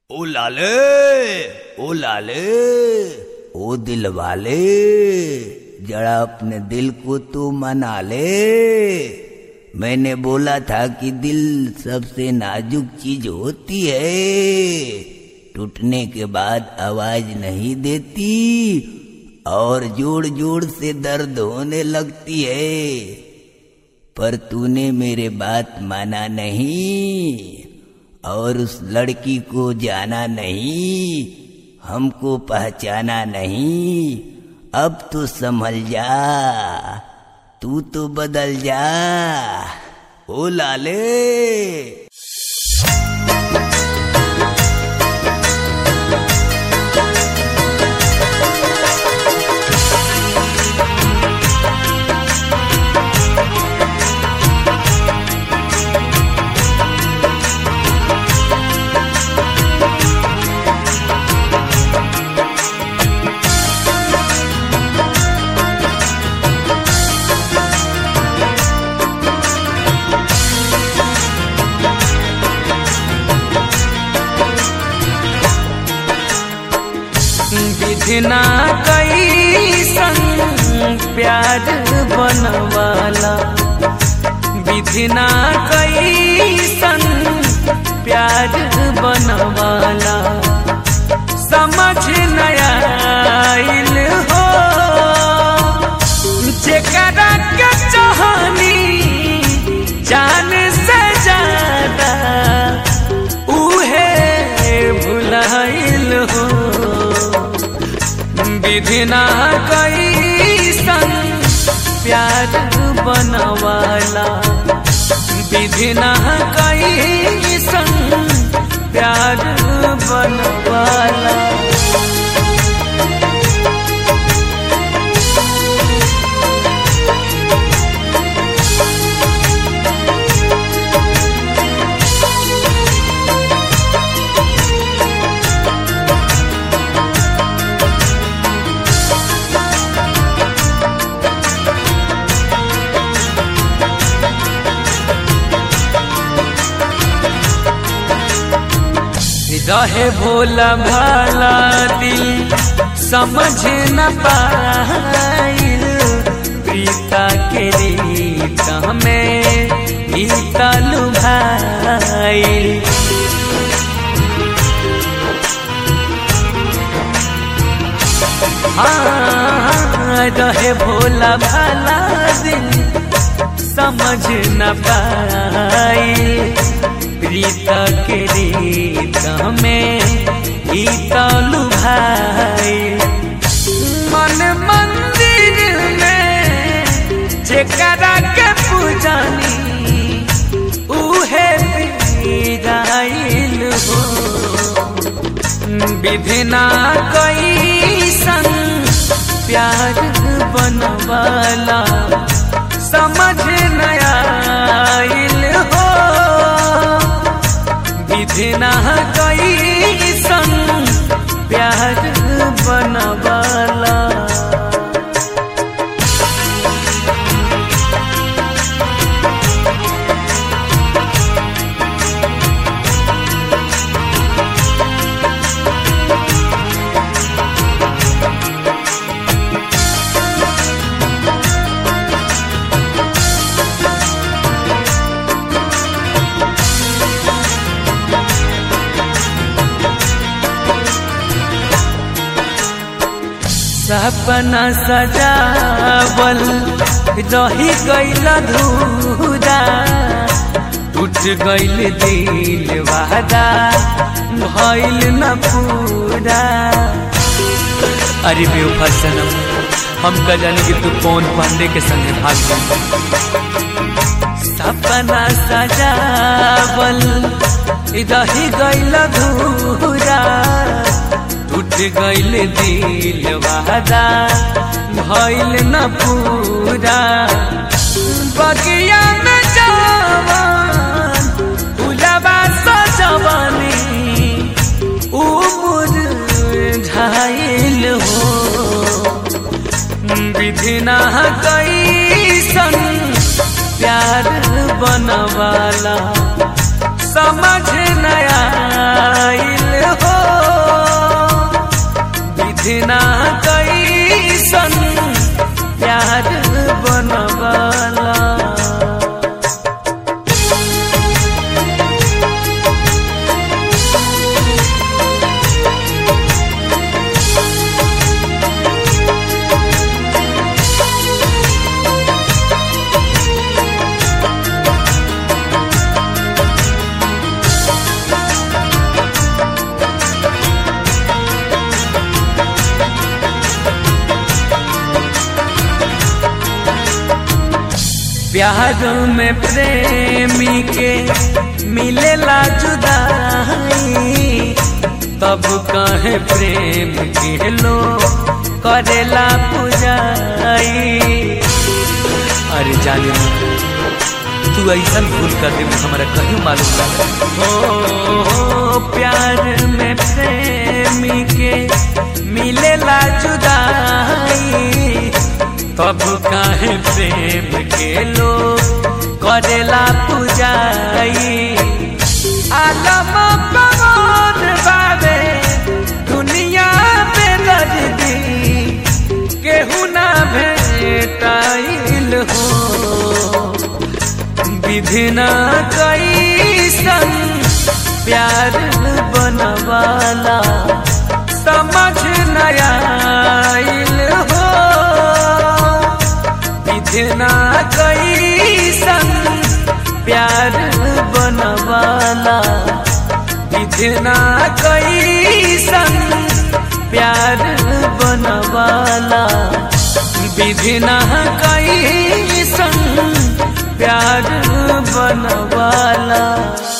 ओ लाले ओ लाले ओ दिल वाले जरा अपने दिल को तू मना ले मैंने बोला था कि दिल सबसे नाजुक चीज होती है टूटने के बाद आवाज नहीं देती और जोड़ जोड़ से दर्द होने लगती है पर तूने मेरे बात माना नहीं और उस लड़की को जाना नहीं हमको पहचाना नहीं अब तो संभल जा तू तो बदल जा ओ लाले विधना कैसन प्यार बनवाला विधना कैसन प्यार बनवाला समझ नया आइल हो जेकरा के चाहनी जान से ज्यादा उहे भुलाइल हो विधिना कैसन प्यार बनवाला विधिना कैसन प्यार बनवाला रहे भोला भाला दिल समझ न पाइल प्रीता के रीत हमें गीता लुभाइल हाँ रहे भोला भाला दिल समझ न पाइल प्रीता के रीत में गीता लुभाई मन मंदिर में जेकरा के पूजनी उहे पीराइल हो विधिना कैसन प्यार बनवाला समझ नया आइल हो विधिना कैसन प्यार बनवाला सपना सजावल रही गईल धूरा टूट गईल दिल वादा भइल न पूरा अरे बेवफा सनम हम का जाने कि तू कौन पांडे के संगे भाग गई सपना सजावल रही गईल धूरा टूट गईल दिल वादा भइल न पूरा बगिया में जवान फुलवा सजवनी उमुर झाइल हो विधिना कैसन प्यार बनवाला समझ नया आइल हो प्यार में प्रेमी के मिलेला जुदाई तब कहे प्रेम के लो करेला पुजाई अरे जाने तू ऐसा भूल कर दे हमारा कहीं मालूम ना ओ प्यार में प्रेमी के मिलेला जुदाई तब काहे प्रेम के लोग करेला पुजाई आलम कमोद बाबे दुनिया पे दर्दी केहू ना भेटाइल हो विधि न कैसन प्यार बनवाला समझ नया हो विधि न कैसन प्यार बनवाला विधि न कैसन प्यार बनवाला विधि न कैसन प्यार बनवाला